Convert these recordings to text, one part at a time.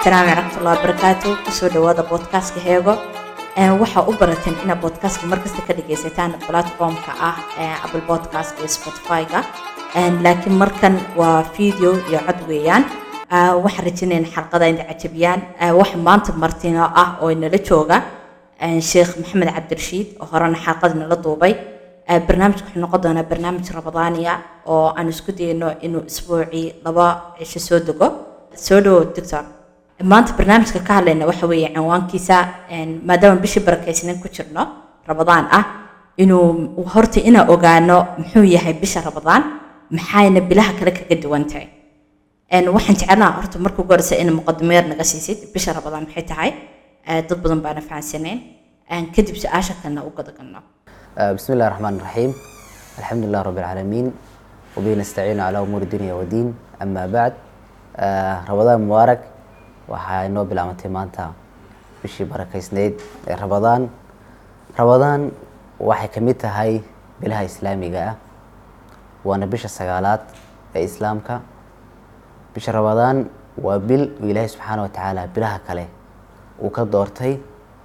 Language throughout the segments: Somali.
asalaamu waraxmatullahi wabarakaatu kusoo dhawaada boodkaaska heego waxaa u barateen inaad boodkaaska markasta ka dhagaysataan platformka ah apple podcast iyo spotify-ga laakiin markan waa video iyo cod weeyaan waxaan rajinayna xalqada inay cajabiyaan waxa maanta martino ah oo inala jooga sheekh maxamed cabdirashiid oo horena xalqada nala duubay barnaamijka wuxuu noqon doonaa barnaamij ramadaaniya oo aan isku dayno inuu isbuucii laba cisho soo dego soo dhawo doctor maanta barnaamijka ka hadlayna waxa weeye cinwaankiisa maadaama bishii barakeysnan ku jirno ramadaan ah inuu horta inaan ogaano muxuu yahay bisha ramadaan maxayna bilaha kale kaga duwan tahay waxaan jecelnaa horta marka ugu horeysa in muqadimeer naga siisid bisha ramadaan maxay tahay dad badan baana fahansanayn kadib su-aasha kalena u gadagalno بسم الله الرحمن الرحيم الحمد لله رب العالمين وبه نستعين على أمور الدنيا والدين أما بعد آه، رمضان مبارك waxaa inoo bilaabantay maanta bishii barakeysneyd ee ramadaan ramadaan waxay ka mid tahay bilaha islaamiga ah waana bisha sagaalaad ee islaamka bisha ramadaan waa bil uu ilaahay subxaana wa tacaala bilaha kale uu ka doortay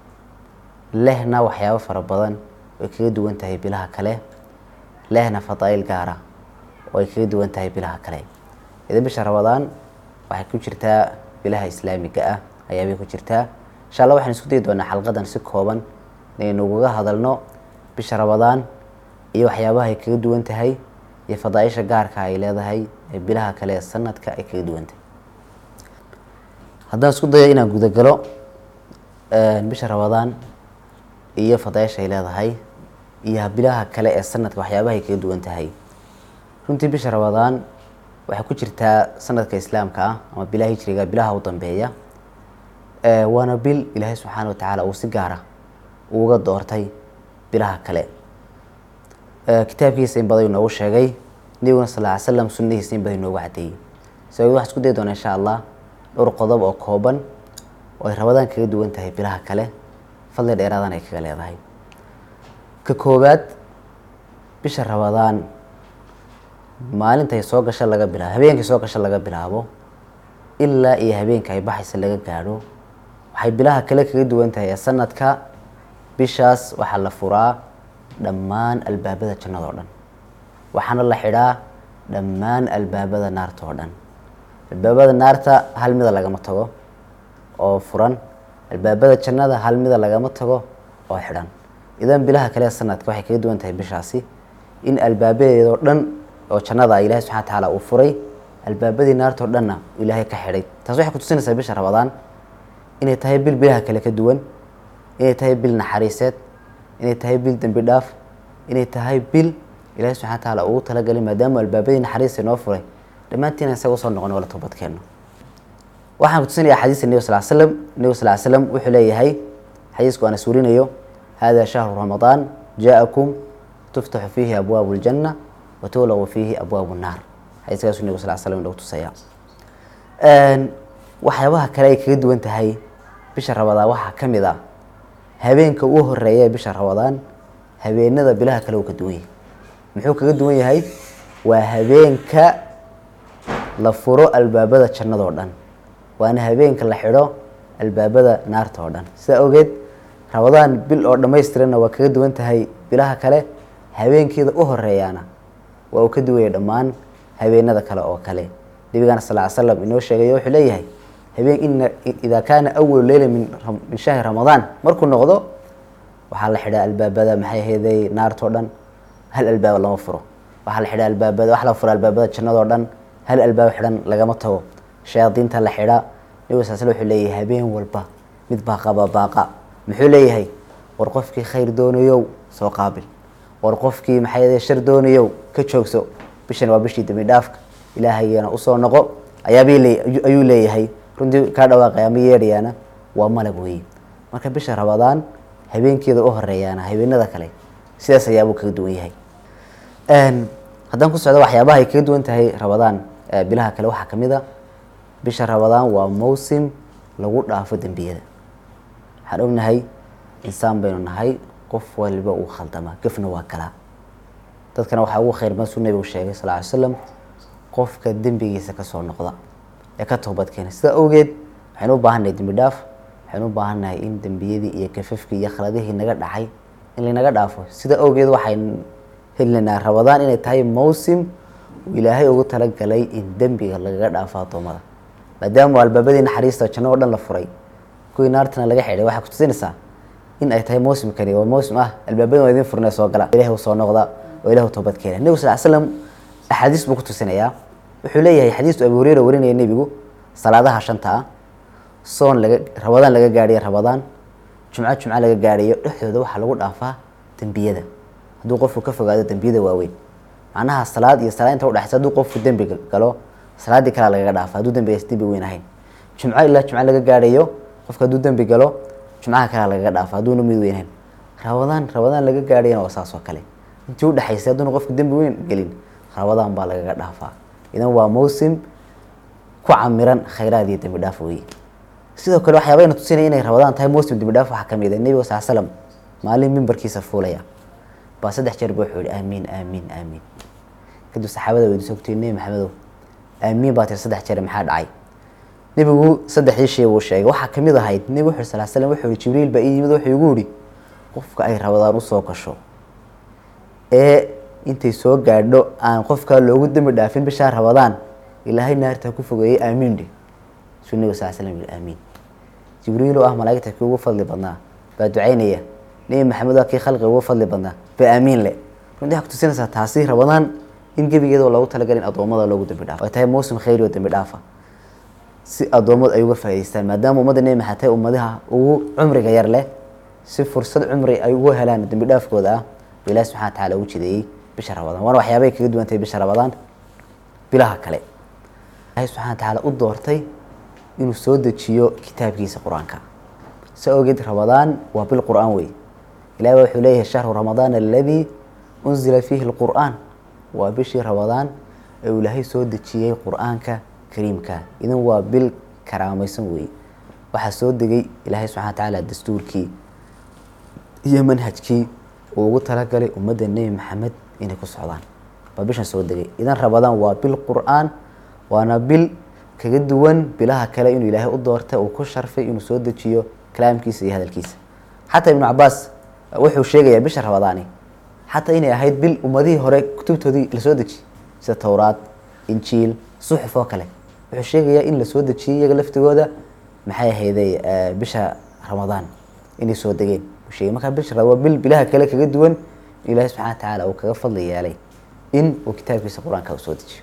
lehna waxyaabo fara badan ay kaga duwan tahay bilaha kale lehna fadaa'il gaara oo ay kaga duwan tahay bilaha kale idan bisha ramadaan waxay ku jirtaa bilaha islaamiga ah ayaabay ku jirtaa insha allah waxaan isku dayi doonaa xalqadan si kooban inaynu ugaga hadalno bisha ramadaan iyo waxyaabaha ay kaga duwan tahay iyo fadaaisha gaarka ay leedahay ee bilaha kale ee sanadka ay kaga duwan tahay haddaan isku dayo inaan gudagalo bisha ramadaan iyo fadaaisha ay leedahay iyo bilaha kale ee sanadka waxyaabaha ay kaga duwan tahay runtii bisha ramadaan waxay ku jirtaa sanadka islaamka ah ama bilaha hijriga bilaha u dambeeya waana bil ilaahay subxaana watacaala uu si gaara uga doortay bilaha kale kitaabkiisa in badan inoogu sheegay nabiguna sal ly slam sunnihiisa in badan inoogu cadeeyey sababed waxaan isku dayi doonaa insha allah dhowr qodob oo kooban oo ay rabadaan kaga duwan tahay bilaha kale fadli dheeraadan ay kaga leedahay ka koowaad bisha rabadaan maalintay soo gasha laga bilaabo habeenkay soo gasha laga bilaabo ilaa iyo habeenka ay baxaysa laga gaadho waxay bilaha kale kaga duwan tahay ee sanadka bishaas waxaa la furaa dhammaan albaabada jannada oo dhan waxaana la xidhaa dhammaan albaabada naarta oo dhan albaabada naarta hal mida lagama tago oo furan albaabada jannada hal mida lagama tago oo xidhan idan bilaha kale ee sanadka waxay kaga duwan tahay bishaasi in albaabadeedoo dhan oo jannada ilahay subxana watacaala uu furay albaabadii naarta oo dhanna ilaahay ka xidhay taas waxay kutusinaysaa bisha ramadaan inay tahay bil bilaha kale ka duwan inay tahay bil naxariiseed inay tahay bil dembi dhaaf inay tahay bil ilahay subxana watacaala ugu talagalay maadaama albaabadii naxariista inoo furay dhammaantiina isaga usoo noqon wala toobadkeenno waxaan kutusinaya xadiista nebiga sal slam nebiga sal slam wuxuu leeyahay xadiisku aan suurinayo hada shahru ramadaan jaakum tuftaxu fiihi abwaabu ljanna watulagu fiihi abwaabu naar xadiiskaasu nabig sal slam inoogu tusaya waxyaabaha kale ay kaga duwan tahay bisha ramadaan waxaa ka mid ah habeenka uu horeeya ee bisha ramadaan habeenada bilaha kale uu ka duwan yahay muxuu kaga duwan yahay waa habeenka la furo albaabada jannada oo dhan waana habeenka la xidho albaabada naarta oo dhan sidaa ogeed ramadaan bil oo dhammaystiranna waa kaga duwan tahay bilaha kale habeenkeeda u horeeyaana waa uu ka duwaya dhammaan habeenada kale oo kale nabigana sal ly slam inoo sheegayo wuxuu leeyahay habeen ina idaa kaana awalu leyla min min shahri ramadaan markuu noqdo waxaa la xidhaa albaabada maxay ahayday naartao dhan hal albaaba lama furo waxaa la xidhaa albaabada waxaa la fura albaabada jannadoo dhan hal albaab xidhan lagama tago shayaadiinta la xidhaa nabig sal slam wuxuu leeyahay habeen walba mid baaqaba baaqa muxuu leeyahay war qofkii khayr doonayow soo qaabil war qofkii maxay shar doonayow ka joogso bishan waa bishii dembi dhaafka ilaahayana usoo noqo ayaabay ayuu leeyahay runtii kaa dhawaaqay ama yeedhayaana waa malag weeye marka bisha ramadaan habeenkeeda u horeeyaana habeenada kale sidaas ayaabuu kaga duwan yahay haddaan ku socdo waxyaabaha ay kaga duwan tahay ramadaan bilaha kale waxaa kamid a bisha ramadaan waa mawsim lagu dhaafo dembiyada waxaan ognahay insaan baynu nahay qof waliba uu khaldama gefna waa kalaa dadkana waxaa ugu khayr badan suu nabigu sheegay sal ly slam qofka dembigiisa kasoo noqda ee ka toobadkeena sidaa awgeed waxaynu u baahannahay dembi dhaaf waxaynu u baahannahay in dembiyadii iyo kafafkii iyo khaladihii naga dhacay in laynaga dhaafo sida awgeed waxayn helinaynaa rabadaan inay tahay mawsim uu ilaahay ugu talagalay in dembiga lagaga dhaafo addoommada maadaama albaabadii naxariista janno oo dhan la furay kuwii naartana laga xidhay waxay kutusinaysaa in ay tahay mawsimkani waa mawsim ah albaabadii waa idin furnay soo gala ilahi u soo noqda oo ilah u toobad keena nebigu sal slam axaadiis buu ku tusinayaa wuxuu leeyahay xadiistu abu hureyra warinaya nebigu salaadaha shanta ah soon laga rabadaan laga gaadhayo rabadaan jumco jumco laga gaadhayo dhexdooda waxaa lagu dhaafaa dembiyada hadduu qofku ka fogaado dembiyada waaweyn macnaha salaad iyo salaad inta udhexaysa hadduu qofku dembi galo salaaddii kalea lagaga dhaafa hadduu dembigaas dembi weyn ahayn jumco ilaa jumco laga gaadhayo qofka hadduu dembi galo jumcaha kalea lagaga dhaafa hadduuna mid weyn ahayn rabadaan rabadaan laga gaadhayana waa saas oo kale intii udhexaysay hadduuna qofku dembi weyn gelin rabadaan baa lagaga dhaafaa idan waa mawsim ku camiran khayraad iyo dembi dhaaf weye sidoo kale waxyaabayna tusinaya inay rabadaan tahay mawsim dembi dhaaf waxaa kamid ah nebiga sal slam maalin mimbarkiisa fuulaya baa saddex jeer ba wuxuu yihi aamiin aamiin aamiin kadib saxaabada weydiisay ku tiri nebi maxamedow aamiin baa tiri saddex jeer maxaa dhacay nebigu saddexdii shay buu sheegay waxaa kamid ahayd nebigu wuxu sal slam wuxuu yihi jibriil baa ii yimid wuxuu igu yihi qofka ay rabadaan usoo gasho ee intay soo gaadho aan qofka loogu dembi dhaafin bishaa rabadaan ilaahay naarta ku fogeeyey aamiin dhe suu nebigu sal slam yihi aamiin jibriil oo ah malaa'igta kii ugu fadli badnaa baa ducaynaya nebi maxamed waa kii khalqiga ugu fadli badnaa ba aamiin le runtii waxaa kutusinaysaa taasi rabadaan in gebigeeda loogu talagalay in addoommada loogu dembi dhaafo ay tahay mawsim khayri oo dembi dhaafa si addoommadu ay uga faa'idaystaan maadaama ummadda nebi maxamed tahay ummadaha ugu cumriga yar leh si fursad cumri ay ugu helaan dembi dhaafkooda ah buu ilahi subxana wa tacala ugu jideeyey bisha rabadaan waana waxyaabay kaga duwan tahay bisha rabadaan bilaha kale ilahi subxana wa tacaala u doortay inuu soo dejiyo kitaabkiisa qur-aanka sa ogeed rabadaan waa bil qur-aan wey ilahi ba wuxuu leeyahay shahru ramadaan aladii unzila fiihi lqur'aan waa bishii rabadaan ee uu ilaahay soo dejiyey qur-aanka kariimka idan waa bil karaamaysan weeye waxaa soo degay ilaahay subxana wa tacaala dastuurkii iyo manhajkii uu ugu talagalay ummadda nebi maxamed inay ku socdaan waa bishan soo degay idan rabadaan waa bil qur-aan waana bil kaga duwan bilaha kale inuu ilaahay u doortay uu ku sharfay inuu soo dejiyo kalaamkiisa iyo hadalkiisa xataa ibnu cabaas wuxuu sheegayaa bisha rabadaani xataa inay ahayd bil ummadihii hore kutubtoodii lasoo dejiyey sida towraad injiil suxuf oo kale wuxuu sheegayaa in lasoo dejiyey iyaga laftigooda maxay ahayday bisha ramadaan inay soo degeen uu sheegay markaa bisha waa bil bilaha kale kaga duwan in ilaahi subxana wa tacaala uu kaga fadli yeelay in uu kitaabkiisa qur-aanka u soo dejiyo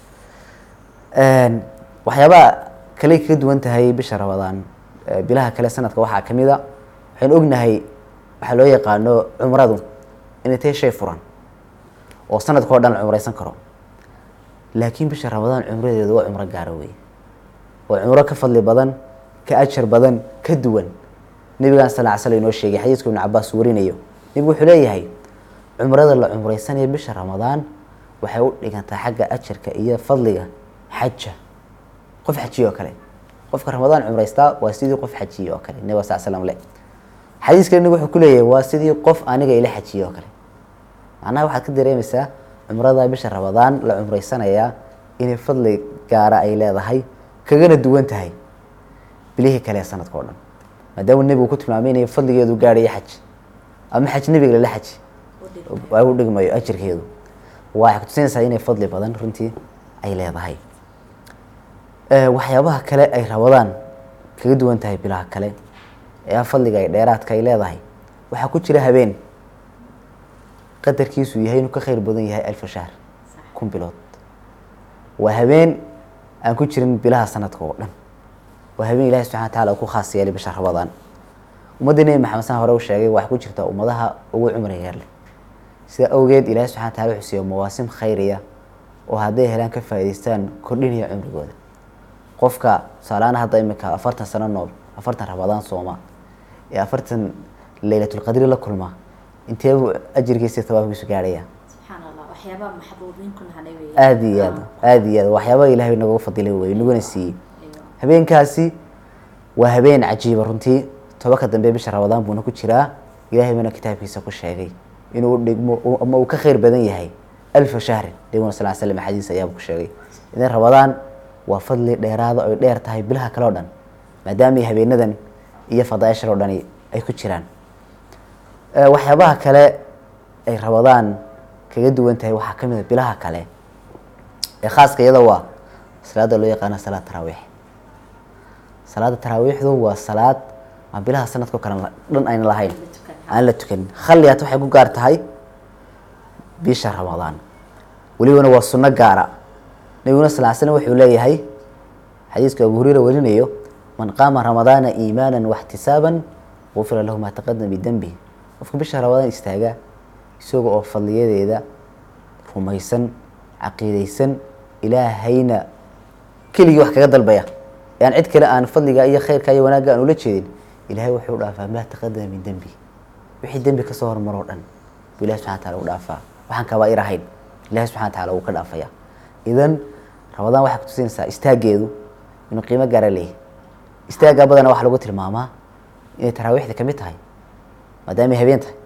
waxyaabaha kale kaga duwan tahay bisha rabadaan bilaha kale sanadka waxaa kamid a waxaynu ognahay waxaa loo yaqaano cumradu inay tahay shay furan oo sanadka oo dhan la cumreysan karo laakiin bisha rabadaan cumradeedu waa cumro gaaro wey waa cumro ka fadli badan ka ajar badan ka duwan nebigan sal sl inoo sheegay xadiiska ibnu cabaas warinayo nebigu wuxuu leeyahay cumrada la cumreysanaya bisha ramadaan waxay u dhigantaa xagga ajarka iyo fadliga xaja qof xajiye oo kale qofka ramadaan cumreystaa waa sidii qof xajiye oo kale nebiga sal slam le xadiis kale nabig wuxuu ku leeyahay waa sidii qof aniga ila xajiye oo kale macnaha waxaad ka dareemaysaa cumrada bisha ramadaan la cumreysanayaa inay fadli gaara ay leedahay kagana duwan tahay bilihii kale ee sanadka o dhan maadaama nebigu ku tilmaamay inay fadligeedu gaadhayo xaj ama xaj nebiga lala xaji u dhigmayo ajirkeedu waxay kutusinaysaa inay fadli badan runtii ay leedahay waxyaabaha kale ay rabadaan kaga duwan tahay bilaha kale ee fadliga ay dheeraadka ay leedahay waxaa ku jira habeen qadarkiisu yahay inuu ka khayr badan yahay alfa shahr kun bilood waa habeen aan ku jirin bilaha sanadka oo dhan waa habeen ilahi subxana wa tacala uu ku khaas yeelay bisha rabadaan ummadda nebi maxamed san hore u sheegay waxaa ku jirta ummadaha ugu cumriga yar leh sida awgeed ilahi subxana wa tacala wuxuu siiya mawaasim khayriya oo hadday helaan ka faa'idaystaan kordhinaya cumrigooda qofka tusaalahaan hadda imika afartan sano nool afartan rabadaan sooma ee afartan leylatulqadri la kulma inteebuu ajirkiisa tawaabkiisu gaarhaya subxaan allah waxyaabaha maxbuubiinku nahanay weeye aada iyo aad aada iyo aad waxyaabaha ilaahay nagaga fadilay wey naguna siiyey habeenkaasi waa habeen cajiiba runtii tobanka dambe bisha rabadaan buuna ku jiraa ilaahay baana kitaabkiisa ku sheegay inuu dhigmo ama uu ka khayr badan yahay alfa shahrin nabiguna sal slam axaadiis ayaaba ku sheegay idan rabadaan waa fadli dheeraada oy dheer tahay bilaha kale o dhan maadaama habeenadan iyo fadaaishan oo dhani ay ku jiraan waxyaabaha kale ay rabadaan kaga duwan tahay waxaa ka mid a bilaha kale ee khaaska iyada waa salaada loo yaqaano salaad taraawiix salaada taraawiixdu waa salaad aan bilaha sanadka o kale dhan ayna lahayn aan la tukanin khaliyaat waxay ku gaar tahay bisha ramadaan welibana waa sunno gaara nabiguna sal l slam wuxuu leeyahay xadiiska abu hureyra warinayo man qaama ramadaana iimaana waxtisaaban gufira lahu maa taqadama bidenbi qofka bisha ramadaan istaaga isaga oo fadliyadeeda rumaysan caqiideysan ilaahayna keligii wax kaga dalbaya aan cid kale aan fadliga iyo khayrka iyo wanaagga aan ula jeedin ilahay wuxuu dhaafaa maa taqadama min dembi wixii dembi kasoo hormaroo dhan buu ilahi subxana wataala u dhaafaa waxaan kabaair ahayn ilahi subxana wataala wuu ka dhaafaya idan ramadaan waxay kutusinaysaa istaageedu inuu qiimo gaara leeyahy istaaggaa badana waxaa lagu tilmaamaa inay taraawiixda kamid tahay maadaamay habeen tahay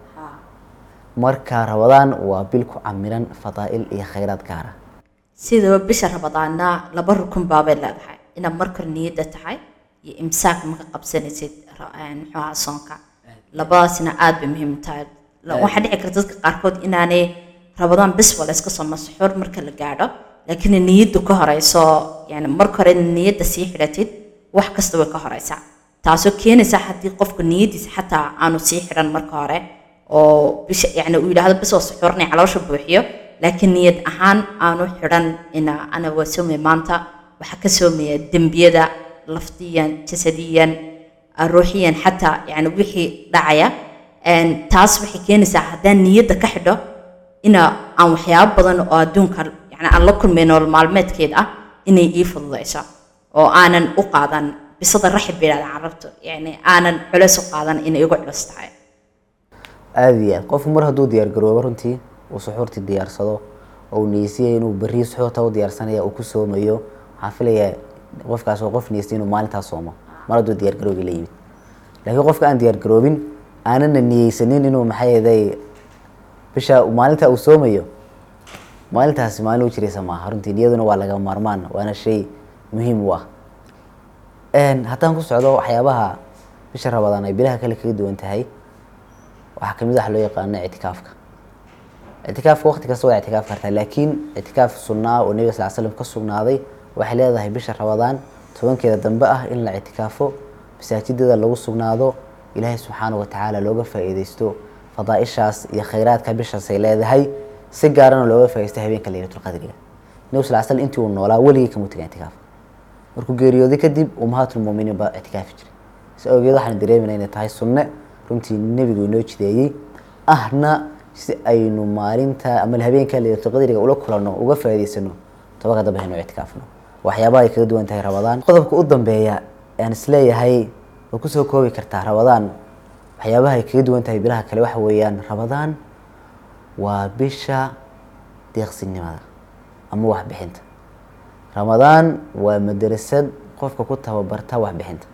marka ramadaan waa bil ku camiran fadaa'il iyo khayraad gaara sidaba bisha ramadaanna laba rukun baabay leedahay inaad markor niyadda tahay iyo imsaak maka qabsanaysid muxuaha soonka labadaasna aada bay muhiim tahay waxaa dhici karta dadka qaarkood inaanay rabadaan bisba la iska soo masaxoor marka la gaadho laakiin niyaddu ka horeyso yani marka hore niyadda sii xidhatid wax kasta way ka horeysaa taasoo keenaysa haddii qofka niyaddiisa xataa aanu sii xidhan marka hore oo bisha yani uu yidhaahdo bis oo suxuurnay caloosha buuxiyo laakiin niyad ahaan aanu xidhan ina ana waa soomaya maanta waxaa ka soomaya dembiyada lafdiyan jasadiyan ruuxiyan xataa yani wixii dhacaya taas waxay keenaysaa haddaan niyadda ka xidho ina aan waxyaabo badan oo adduunka yani aan la kulmay nolol maalmeedkeed ah inay ii fududayso oo aanan u qaadan bisada raxib bay yidhahda carabtu yani aanan culeys u qaadan inay igu culus tahay aada iyo aad qofku mar hadduu diyaar garoobo runtii uu suxuurtii diyaarsado oo uu niyeysiyay inuu berri suxuurta u diyaarsanaya uu ku soomayo waxaan filayaa qofkaas waa qof niyeystay inuu maalintaas soomo mar hadduu diyaar garoobi la yimid laakiin qofka aan diyaar garoobin aanana niyeysanin inuu maxaa yeeday bisha maalinta uu soomayo maalintaasi maalin u jiraysa maaha runtii niyaduna waa laga maarmaan waana shay muhiim u ah haddaan ku socdo waxyaabaha bisha rabadaan ay bilaha kale kaga duwan tahay waxaa kamid wax loo yaqaano ictikaafka ictikaafka waqti kasta waa ictikaaf kartaa laakiin ictikaaf sunnaa oo nebiga sal slam ka sugnaaday waxay leedahay bisha rabadaan tobankeeda dambe ah in la ictikaafo masaajidada lagu sugnaado ilaahay subxaana watacaala looga faa-iideysto fadaaishaas iyo khayraadka bishaasay leedahay si gaarana looga faa-ideysto habeenka laylatulqadriga nebigu sal slam intii uu noolaa weligii kama tegan ictikaaf markuu geeriyooday kadib ummahaatulmuminiin baa ictikaafi jiray si awgeed waxaan dareemayna inay tahay sunne runtii nebigu inoo jideeyey ahna si aynu maalinta ama habeenka laylatulqadriga ula kulanno uga faa-iideysano tobanka dambe haynu ictikaafno waxyaabaha ay kaga duwan tahay rabadaan qodobka u dambeeya aan isleeyahay waa kusoo koobi kartaa rabadaan waxyaabaha ay kaga duwan tahay bilaha kale waxa weeyaan rabadaan waa bisha deeqsinimada ama waxbixinta ramadaan waa madrasad qofka ku tababarta waxbixinta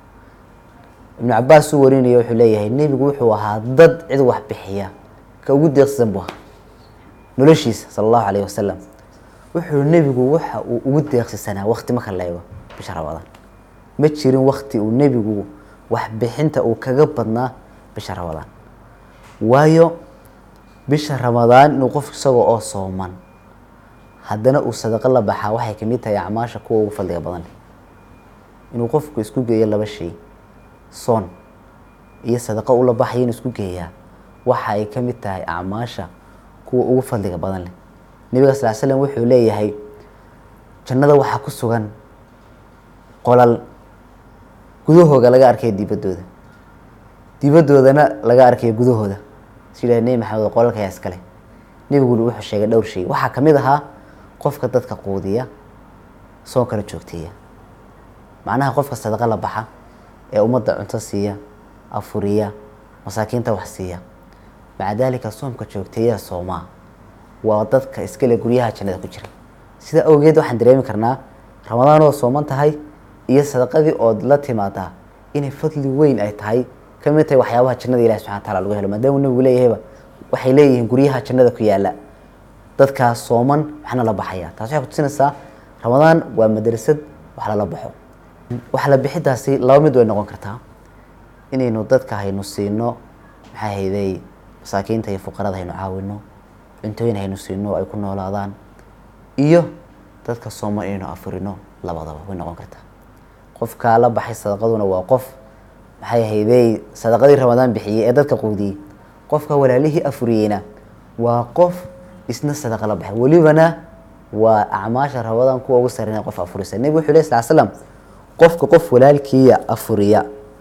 ibnu cabaas uu warinaya wuxuu leeyahay nebigu wuxuu ahaa dad cid wax bixiya ka ugu deeqsisan buu ahaa noloshiisa sala allahu calayh wasalam wuxuu nebigu waxa uu ugu deeqsisanaa wakti marka la eego bisha ramadaan ma jirin wakti uu nebigu waxbixinta uu kaga badnaa bisha ramadaan waayo bisha ramadaan inuu qof isagoo oo sooman haddana uu sadaqo la baxaa waxay kamid tahay acmaasha kuwa ugu fadliga badan inuu qofku isku geeyo laba shay soon iyo sadaqo ula baxaya inuu isku geeyaa waxa ay ka mid tahay acmaasha kuwa ugu fadliga badan leh nebiga sal slam wuxuu leeyahay jannada waxaa ku sugan qolal gudahooga laga arkaya dibaddooda dibadoodana laga arkaya gudahooda si yidhaha nebi maxamed qolalka ayaa iskale nebiguna wuxuu sheegay dhowr shay waxaa kamid ahaa qofka dadka quudiya soonkana joogteeya macnaha qofka sadaqa la baxa ee ummadda cunto siiya afuriya masaakiinta wax siiya maca daalika soomka joogteeya soomaa waa dadka iskale guryaha jannada ku jira sida awgeed waxaan dareemi karnaa ramadaan oo sooman tahay iyo sadaqadii ood la timaadaa inay fadli weyn ay tahay kamid tahay waxyaabaha jannada ilahi subxana wataala lagu helo maadaamuu nebigu leeyahayba waxay leeyihiin guryaha jannada ku yaala dadkaas sooman waxna la baxaya taas waxay kutusinaysaa ramadaan waa madrasad wax lala baxo wax la bixidaasi laba mid way noqon kartaa inaynu dadka haynu siino maxaa hayday masaakiinta iyo fuqarada haynu caawino cuntooyin haynu siino oo ay ku noolaadaan iyo dadka sooman inaynu afurino labadaba way noqon kartaa qofkaa la baxay sadaqaduna waa qof maxay hayday sadaqadii ramadaan bixiyey ee dadka quudiyey qofka walaalihii afuriyeyna waa qof isna sadaqa la baxay welibana waa acmaasha ramadaan kuwa ugu sarreynaya qof afurisa nebigu wuxuu leh sal slam qofka qof walaalkiiya afuriya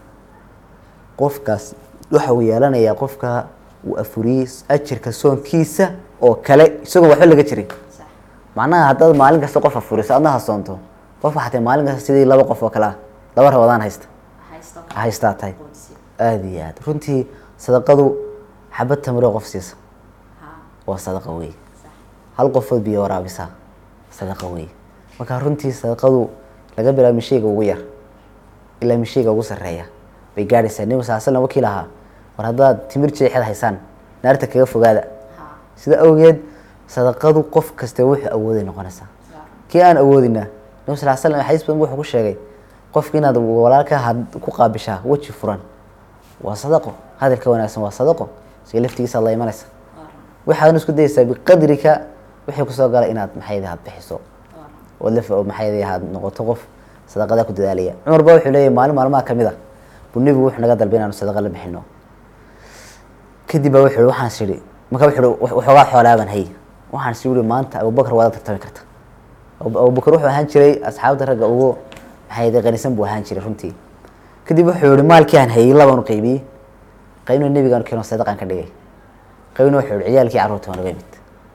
qofkaas waxa uu yeelanayaa qofka uu afuriyey ajirka soonkiisa oo kale isagoo waxba laga jirin macnaha haddaad maalin kasta qof afuriso adna ha soonto qof waxaa tahay maalin kasta sidii laba qof oo kale ah laba ramadaan haysta haystaa tahay aada iyo aad runtii sadaqadu xabad tamro qof siisa waa sadaqa wey hal qofood biyo waraabisaa sadaqa wey marka runtii sadaqadu laga bilaabo mishayga ugu yar ilaa mishayga ugu sarreeya bay gaadhaysaa nebiga sal slam wakii lahaa war haddaad timir jeexeed haysaan naarta kaga fogaada sida awgeed sadaqadu qof kaste wuxuu awooday noqonaysaa kii aan awoodina nebi sal slam xadiis badan wuxuu ku sheegay qofki inaad walaalka had ku qaabishaa weji furan waa sadaqo hadalka wanaagsan waa sadaqo siga laftigiisa la imanaysa waxaadna isku dayeysaa biqadrika wixii kusoo gala inaad maxaydi had bixiso ood laf maxaydi had noqoto qof sadaqada ku dadaalaya cumar ba wuxuu leeyahy maalin maalmaha kamid ah buu nebigu wuxuu naga dalbay inaanu sadaqa la bixino kadib baa wuxuu waxaan sidhi marka wuxuu waxoogaa xoolaaban hay waxaan si uri maanta abubakar waada tartami karta abubakar wuxuu ahaan jiray asxaabta ragga ugu maxaydi qanisan buu ahaan jiray runtii kadib wuxuu yihi maalkii aan hayay labaan u qaybiyey qaybna nebigaan keeno sadaqaan ka dhigay qaybna wuxuu yihi ciyaalkii carruurta waan uga imid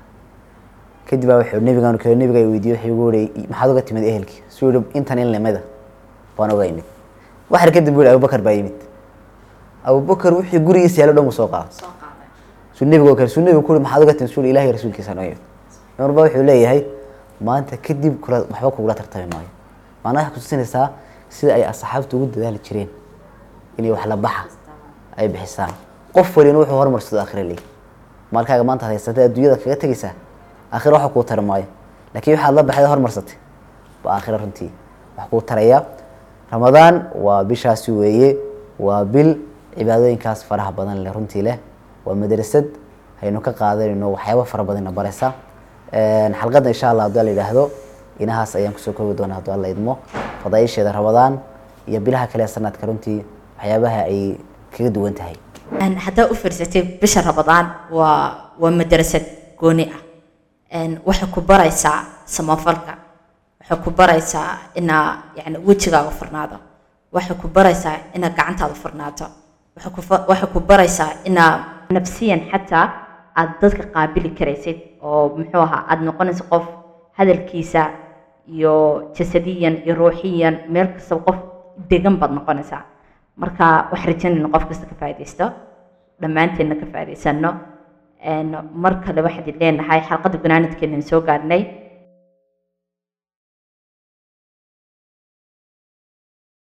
kadib baa wuxuu nebigaan keeno nebiga ay weydiiyey wuxuu igu yihi maxaad uga timid ehelkii suu yihi intan in limada waan uga imid waxar kadib buu yihi abubakar baa yimid abubakar wixii gurigiisa yaalo dhan buu soo qaaday suu nebiga kale suu nebiga ku yihi maxaad uga timid suu yihi ilahi rasuulkiisa noo yimid cumar baa wuxuu leeyahay maanta kadib kula waxba kugula tartami maayo maanaa waxay kutusinaysaa sida ay asxaabtu ugu dadaali jireen inay wax la baxa ay bixisaan qof walina wuxuu horumarsado akhira leey maalkaaga maanta ad haysatay adduunyada kaga tegaysaa aakhira waxa kuu tari maayo laakiin waxaad la baxday horumarsatay ba aakhira runtii wax kuu taraya ramadaan waa bishaasi weeye waa bil cibaadooyinkaas faraha badan leh runtii leh waa madrasad haynu ka qaadanayno waxyaaba fara badanna baraysa xalqadda insha allah haddii la yidhaahdo inahaas ayaan kusoo koobi doonaa haddii alla idmo fadaaisheeda ramadaan iyo bilaha kale sanadka runtii waxyaabaha ay kaga duwan tahay haddaa u fiirsatay bisha ramadaan waa waa madrasad gooni ah waxay ku baraysaa samafalka waxay ku baraysaa inaa yani wejigaaga furnaado waxay ku baraysaa inaa gacantaada furnaato waxay ku fa- waxay ku baraysaa inaa nafsiyan xataa aad dadka qaabili karaysid oo muxuu ahaa aada noqonaysa qof hadalkiisa iyo jasadiyan iyo ruuxiyan meel kastaba qof degan baad noqonaysaa marka waxaan rajaynayna qof kasta ka faaidaysto dhammaanteenna ka faa'idaysano mar kale waxaan idin leenahay xalqadda gunaanadkeenan soo gaadhnay